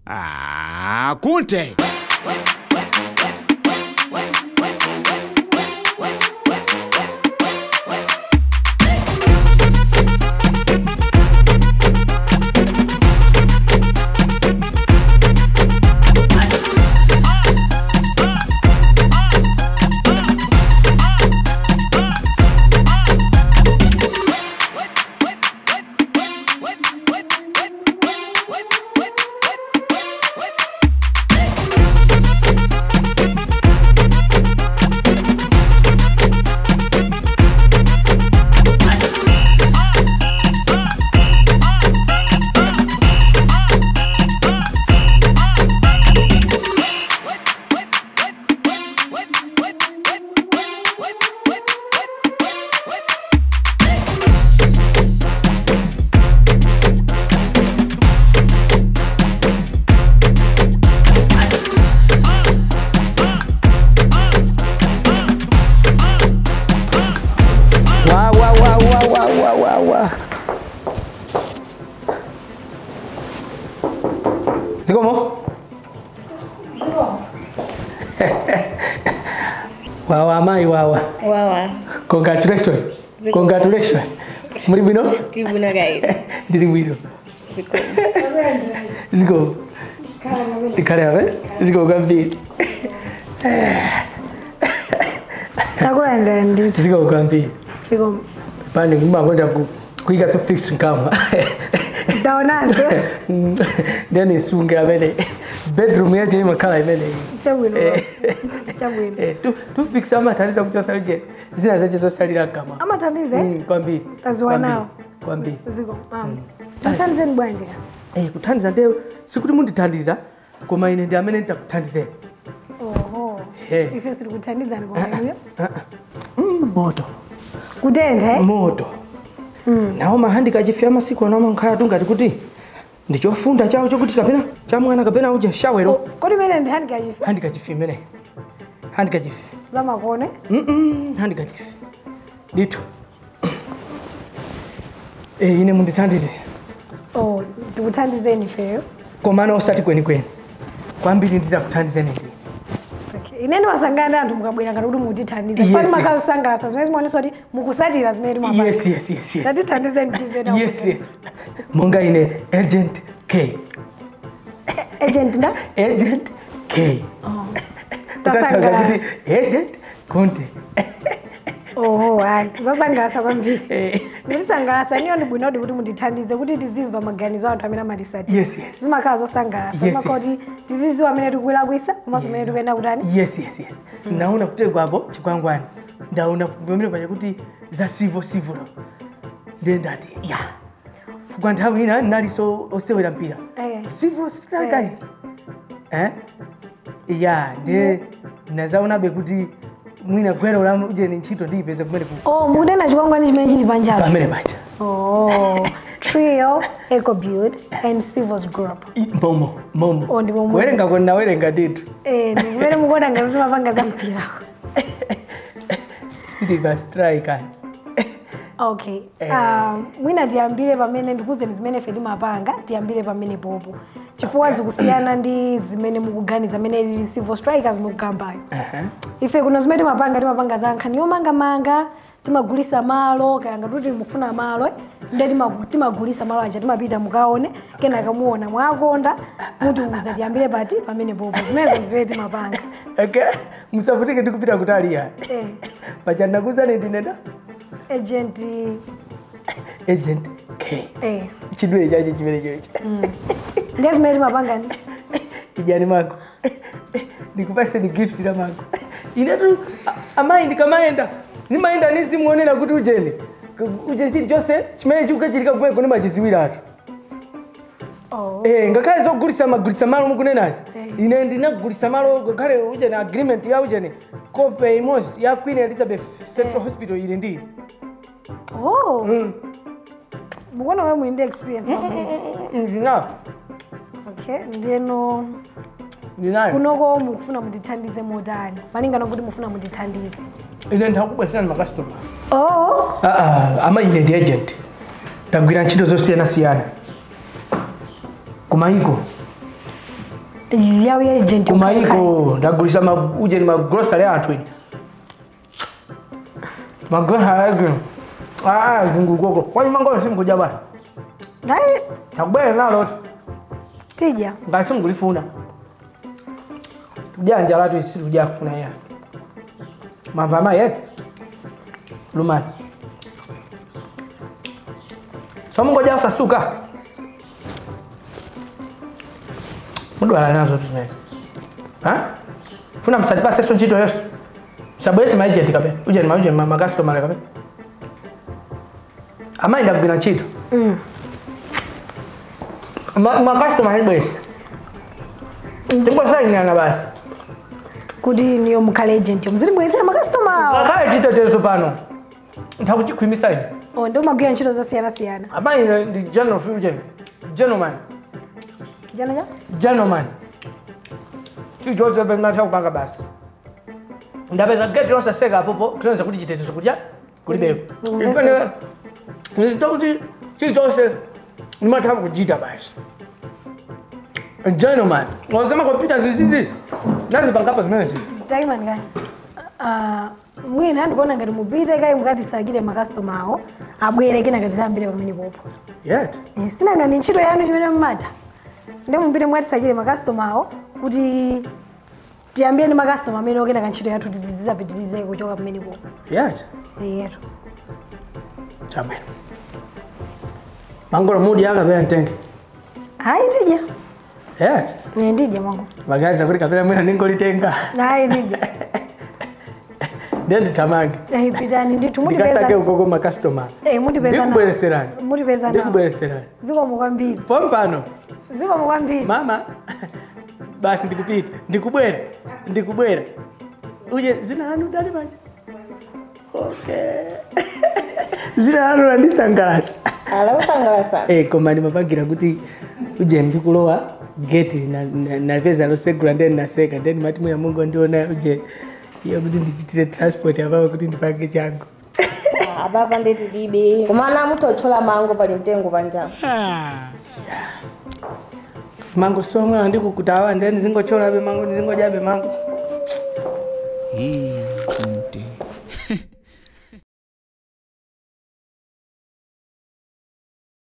Ah, kunte Wa wa wa wa wa wa wa wa. Zikomo? Wawa mai wawa. wawa Congratulations. Ziko- Congratulations. Muri bwino? tibuna kaida Ndiri bwino. ziko Ziko. Ndikale abe? Ziko kwambiri. takulandira nditi Ziko kwambiri. chiko Pani kumakwenda ku kuika to fix nkama. taonazwe Ndeni sunga amene. Bedroom yetu imakhala imene. chabwino chabwino Eh, tu- toothpicks amathandiza kuchosa uje zina zache zosalira nkama. amathandize Mm, kwambiri. Taziwa Kwambiri. nawo. Kwambiri. ziko mama tathandizeni bwanji ka Eh, kuthandiza nde sikuti mundithandiza koma ine ndi amene nditakuthandizeni. oho Eh. ife siri kuthandizani kwaenuyo Mm, moto. kutenthe moto nawo mahandika achifika masiku ano amakhala tungati kuti ndichofunda chawo chokuti kapena chamwana kapena uje shawero kodi mene ndi handikachife handika chifi imene handika chifi zamakone Mm-mm, handika chifi ditu Eh, ine mundithandize oh ndikuthandizeni ifeyo komana osati kwenikweni kwambiri nditakuthandizeni ndi Okay. ineni wasangana ndi anthu mukabwera ngati kuti mukutithandiza Yes, fani yes. makasangalasa zimene zimaonesa kuti mukusatira zimene timapanga yes yes yes yes tatithandizeni tivena yes yes monga ine agent k agent nda agent k kutanthauza tasangalala kuti agent conte oho hayi zasangalasa kwambiri Eh, nditisangalasa niyo ndi bwinodi kuti mundithandize kuti tizimva maganizo a anthu amene amatisatira yes yes zimakhala zosangalasa Yes, zimakhala kuti tiziziwa amene tikulakwisa komanso amene tikuyenda kutani yes yes yes naona kutegwapo chikwangwani ndaona pamene paja kuti za sivo sivulo ndiye ndati ya kwa nthawi ina ndinalinso osewera mpira Eh. sivo strikers eh ya ndiye nazaonabe kuti mwina gwero la ujeni ntchito ndiyipeze kumene ku oh mukutena chikwangwani chimene chili panjapo pamene paja oh trio ecobuild and civils group I- momo momo Oh, ndi momo. kuwerenga ko nawerenga nditu eh ndi kumene mukuona ngati timapanga za mpira silver strikers okay um, mwina tiyambire pamene ndikuzeni zimene ife timapanga tiyambire pamene popo chifukwa zikusiyana ndi zimene mukuganiza zimene lili civil strikers mukukambayo Aha. ife kuno zimene timapanga timapanga za nkhani yomangamanga timagulisa malo kaya ngati mukufuna malo eh, ndiye tima- timagulisa malo aja timapita mukaone kenaka muona mwakonda mutiuza tiyambire pati pamene popo zimenezo zimene timapanga okay musavutike ndikupita kutaliya eh, paja ndakuzani ndinenda agent agent k eh, chidule chache chimene chocho ndiye zimene timapanga ni kijani mako ndikupase ni gift la mako inetu a- amayi ndikamaenda nimaenda nisimuonera kuti ujeni K- uje chili chonse chimene chikukachilika kumene kune machiziwiratu oh. Eh, ngakhale zogulisa magulisa malo mukunenazi Eh. ine ndinagulisa malo ngakhale ujeni agreement ya ujeni kope imosi ya queen elizabeth central hospital ili ndili oh. Mm. mukuona wewe mwindi experience pamene ndinayo okay ndiyeno ndinayo kunoko mukufuna mutithandize motani malingana kuti mufuna mutithandize ine ndakubwesana makastoma oh. Ah, ah, ama ine ndi agent ndagwira ntchito zosiyanasiyana kumayiko yawu ya agent kumaiko ndagulisa ma- ujeni magrosary athu ine magrosary ake aa zingukoko kwani mangoyo simkuja bwana Dai, takubwera nalo tu tija ngati simkulifuna tujanja latu isi tuja kufuna ya mamva amayi yetu lumani somungoja kusasuka mudwala nazo tumene funa msatipaseso ntchito yonse msabwerese maagent kape ujeni maujeni makasitomale kape amayi ndakugwira ntchito Mm. makasitoma alibwese tingosainana basi kuti niyo mukhale agent muzilibwezera makastoma awo akale chitetezo pano ntakuchikhwimisa ine Oh, ndio magwira ntchito zosiyana-siyana amayi ndi general fusion gentleman jana ja gentleman chichocho pematha kupanga basi ndapeza geti losaseka apopo kusonyeza kuti chitetezo kudya kulibeko nzito kuti chilichonse ndimatha kuchita basi gentleman wazema kompyuta zizizi nazipangapa zimene zizi taimani kani Ah, mwina ndikuona ngati mupite kayi mukatisakire makastoma awo abwere kena ngati zambire pamene popo yet Eh, sina ngati ntchito yanu chimene mumatha ndi mupite mukatisakire makastoma awo kuti tiyambire ndi makastoma amene okena kantchito yathu tizizapitirize kuchoka pamene popo yet yetu chabwino mangolo mudi akapera mtenge hayi tija yet Eh, ndidya mango magaza kuti kapera mwina ningolitenga hayi ndidya ndiye nditamange Eh, pitani ndithu ndikasake mutipeza ukoko makastoma Eh, mutipeza nawo. ndikubwereserani mutipeza nawo ndikubwereserani zikomo kwambiri pompano zikomo kwambiri mama basi ndikupita ndikubwera ndikubwera uje zina lanu dali manje okay zina lanu landisangalatsa alakusangalasa Eh, koma ndimapangira kuti uje ndikulowa geti na- na- napeza losegula ndeni naseka ndeni mati mwiya mungu ndiona uje iyo kuti ndichitire transport apapo kuti ndipange changu apapa ndeti dibe kumana mutochola mango pali mtengo panjapa mango somwe andikukutawa ndeni zingocholabe mango ndizingojabe mango Hii